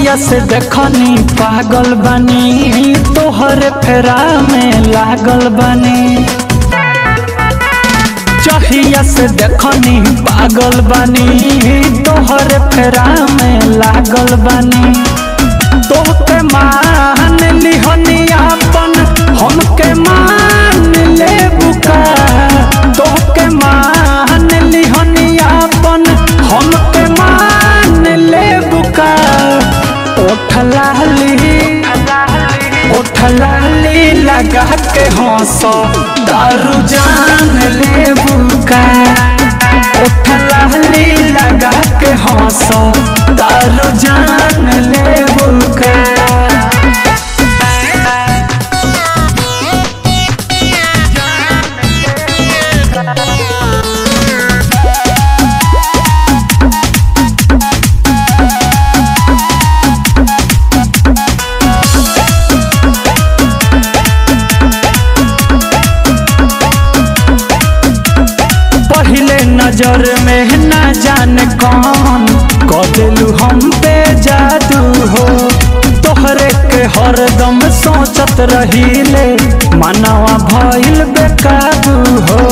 जहिया से देखनी पागल बनी तोहरे फेरा में लागल बनी जहिया से देखनी पागल बनी तोहरे फेरा में लागल बनी तोहके मान लिहनी अपन हमके मान ले बुका तोहके मान लिहनी अपन हमके मान ले बुका ओठलाली ओठलाली लगा के हंसो दारू जान ले बुका ओठलाली लगा के हंसो दारू जान ले बुका पहले नजर में न जाने कौन कदेलू हम पे जादू हो तोहरे के हरदम सोचत रहीले मनवा भइल बेकाबू हो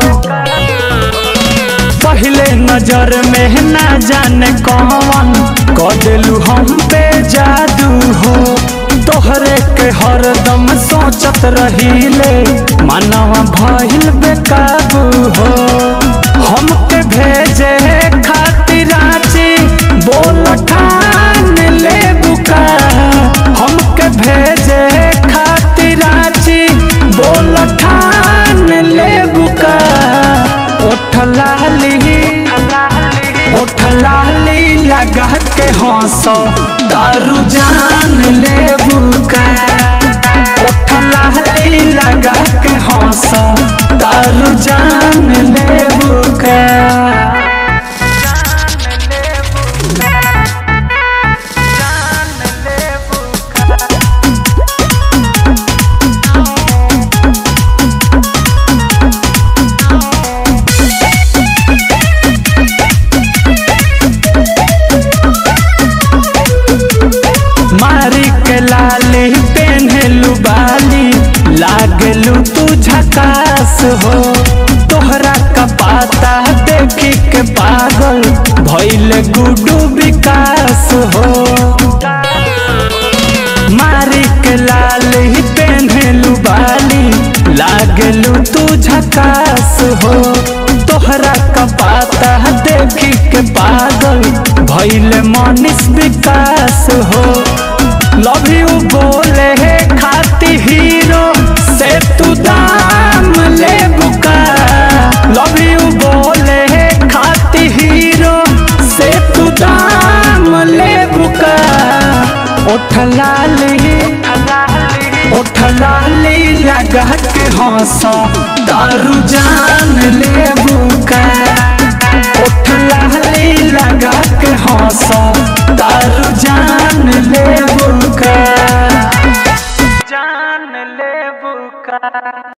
पहले नजर में न जाने कौन कदेलू हम पे जादू हो तोहरे के हरदम सोचत रहीले मनवा भइल बेकाबू हो हमके भेजे खातिर रांची बोल ठान ले बुका हमके भेजे खातिर रांची बोल ठान ले बुका ओठलाली ओठलाली लगा के हंसो दारू जान ले बुका ओठलाली लगा के हंसो दारू जान ले बुका मारी के लाली पेन्हलू बाली लागलू तू झकास हो तोहरा का पाता देखी के पागल भइल गुडू विकास हो मारी के लाली पेन्हलू बाली लागलू तू झकास हो तोहरा का पाता देखी के पागल भइल मनीष विकास हो लव यू बोले है खाती हीरो से तू दाम ले बुका लव यू बोले है खाती हीरो से तू दाम ले बुका ओठलाली ओठलाली लगा के हंसो दारू जान ले बुका ओठलाली लगा के हंसो दारू जान ले बुका जान ले बुका